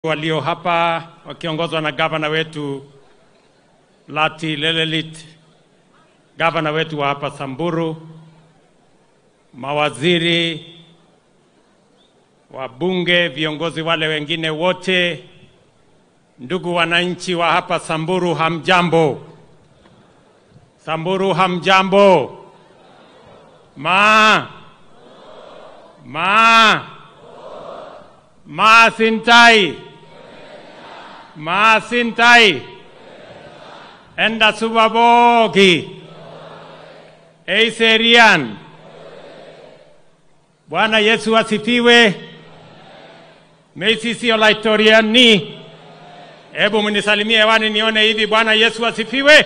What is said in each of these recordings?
walio hapa wakiongozwa na gavana wetu Lati Lelelit, gavana wetu wa hapa Samburu, mawaziri, wabunge, viongozi wale wengine wote, ndugu wananchi wa hapa Samburu, hamjambo? Samburu hamjambo? Ma ma ma sintai ma sintai enda subabogi eiserian Bwana Yesu asifiwe. Meisisi olaitoriani, hebu mnisalimie hewani nione hivi. Bwana Yesu asifiwe.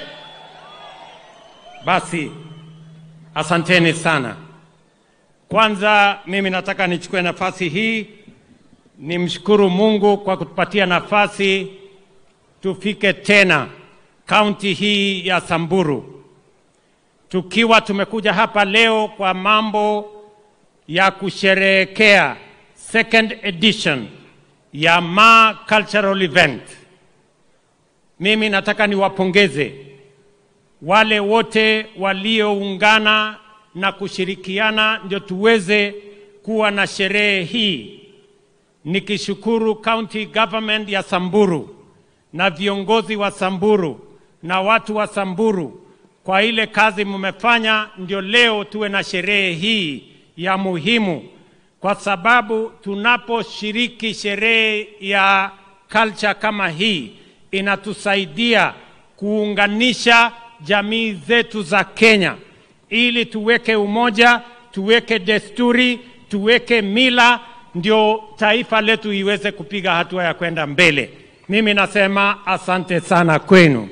Basi asanteni sana. Kwanza mimi nataka nichukue nafasi hii nimshukuru Mungu kwa kutupatia nafasi tufike tena kaunti hii ya Samburu, tukiwa tumekuja hapa leo kwa mambo ya kusherehekea second edition ya Ma Cultural Event. Mimi nataka niwapongeze wale wote walioungana na kushirikiana ndio tuweze kuwa na sherehe hii, nikishukuru county government ya Samburu na viongozi wa Samburu na watu wa Samburu kwa ile kazi mmefanya, ndio leo tuwe na sherehe hii ya muhimu, kwa sababu tunaposhiriki sherehe ya culture kama hii inatusaidia kuunganisha jamii zetu za Kenya ili tuweke umoja, tuweke desturi, tuweke mila, ndio taifa letu iweze kupiga hatua ya kwenda mbele. Mimi nasema asante sana kwenu.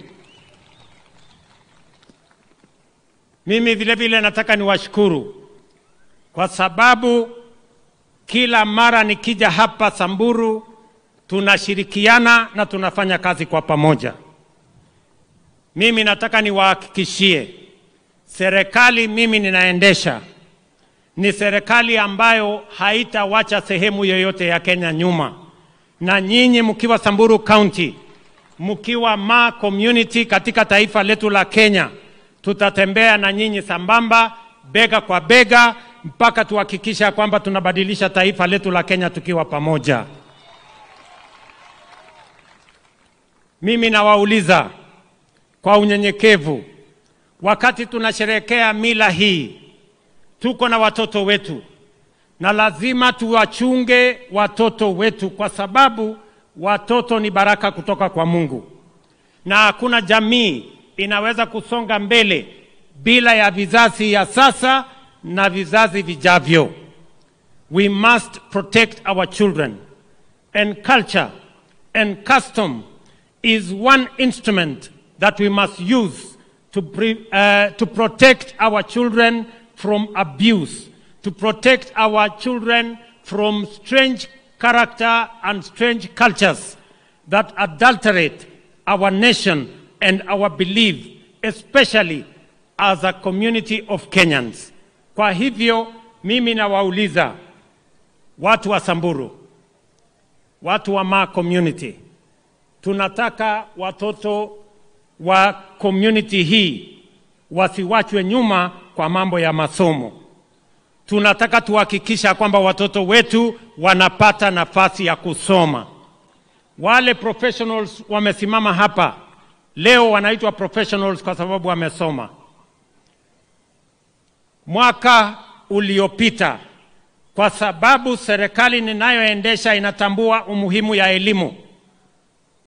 Mimi vile vile nataka niwashukuru kwa sababu kila mara nikija hapa Samburu tunashirikiana na tunafanya kazi kwa pamoja. Mimi nataka niwahakikishie serikali mimi ninaendesha ni serikali ambayo haitawacha sehemu yoyote ya Kenya nyuma, na nyinyi mkiwa Samburu County, mkiwa Ma community katika taifa letu la Kenya, tutatembea na nyinyi sambamba, bega kwa bega, mpaka tuhakikisha kwamba tunabadilisha taifa letu la Kenya tukiwa pamoja. Mimi nawauliza kwa unyenyekevu, wakati tunasherehekea mila hii, tuko na watoto wetu na lazima tuwachunge watoto wetu, kwa sababu watoto ni baraka kutoka kwa Mungu, na hakuna jamii inaweza kusonga mbele bila ya vizazi ya sasa na vizazi vijavyo. We must protect our children and culture and custom is one instrument that we must use to, pre, uh, to protect our children from abuse, to protect our children from strange character and strange cultures that adulterate our nation and our belief, especially as a community of Kenyans. Kwa hivyo mimi nawauliza watu wa Samburu, watu wa Ma community, tunataka watoto wa community hii wasiwachwe nyuma kwa mambo ya masomo. Tunataka tuhakikisha kwamba watoto wetu wanapata nafasi ya kusoma. Wale professionals wamesimama hapa leo wanaitwa professionals kwa sababu wamesoma. Mwaka uliopita, kwa sababu serikali ninayoendesha inatambua umuhimu ya elimu,